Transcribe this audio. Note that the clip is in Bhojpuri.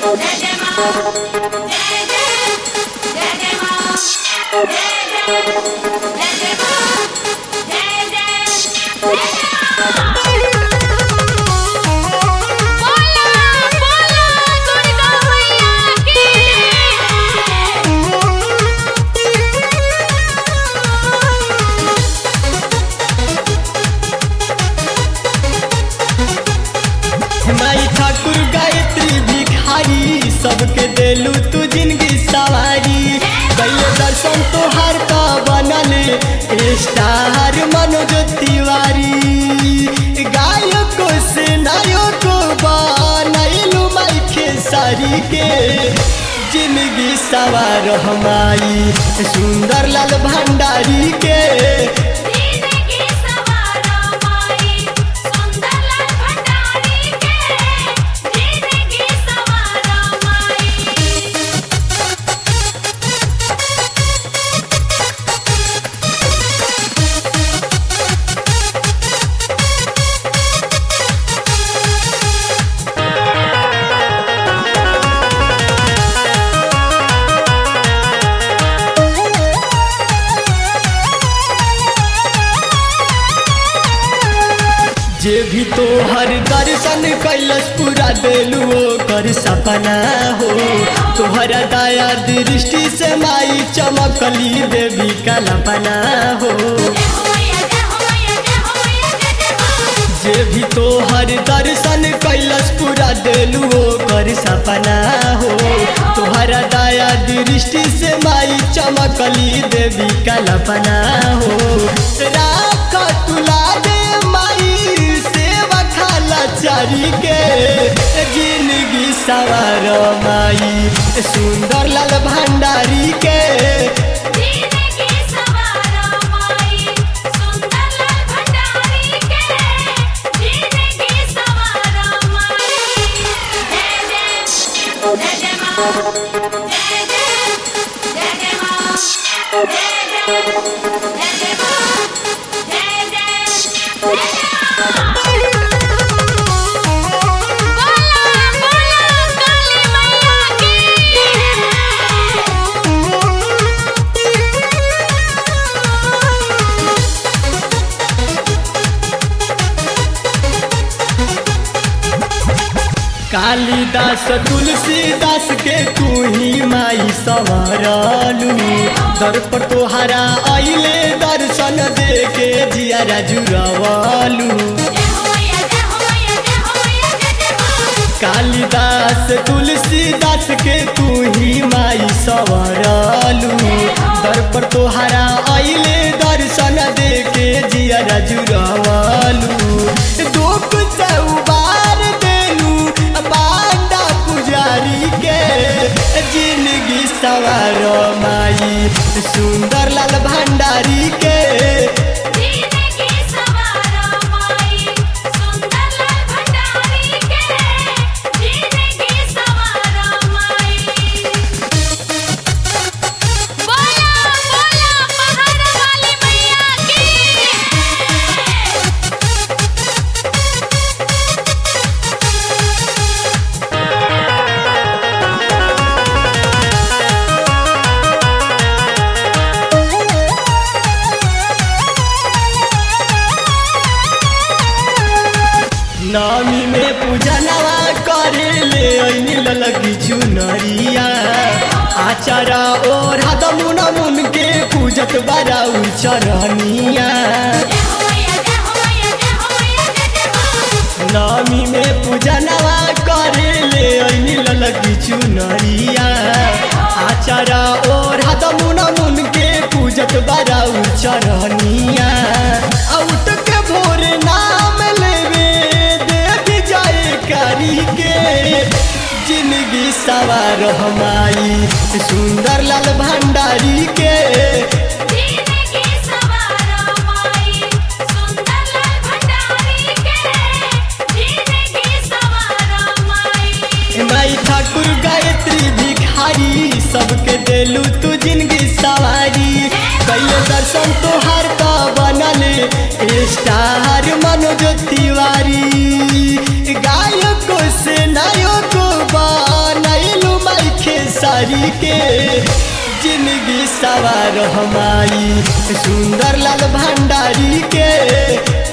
माई ठाकुर गायत्री भिखारी सबके देलू तू जिंदगी सवारी कैले दर्शन तोहार का बनल स्टार मनोज तिवारी गायको से नायको बनैलू माई खेसारी के जिंदगी सवार हमारी सुंदर लाल भंडारी के जे भी तोहर दर्शन कैलस पूरा देलू ओकर सपना हो तोहरा दया दृष्टि से माई चमकली देवी कल्पना हो जे भी तोहर दर्शन कैलस पूरा देलू ओकर सपना हो तोहरा दया दृष्टि से माई चमकली देवी कल्पना हो राख तुला दे माई सेवा खाला चारी के जिंदगी सवार माई सुंदर लाल भंडारी के कालिदास तुलसीदास के तू ही माई सवरलू दर पर तोहरा अइले दर्शन दे के जियारा जुरवलू कालिदास तुलसीदास के तू ही माई सवरलू दर पर तोहरा अइले दर्शन दे के जियारा जुरवलू दुख से उबार देलू बांडा पुजारी के जिंदगी सवार माई सुंदर लाल भंडारी के नामी में पूजनवा करे ले ऐनी ललकी चुनरिया आचारा और हदमुन मुन के पूजत बड़ा चरनिया नामी में पूजनवा करे ले ऐनी ललकी चुनरिया आचारा और हदमुन मुन के पूजत बड़ा चरनिया आउट के भोर नाम लेवे देख जाए करी के जिंदगी सवार हमारी सुंदर लाल भंडारी के माई ठाकुर गायत्री भिखारी सबके देलू तू जिंदगी सवारी कैले दर्शन तोहार का बनल स्टार मनोज तिवारी गायको से नायको बनैल भंडारी के जिंदगी सवार हमारी सुंदर लाल भंडारी के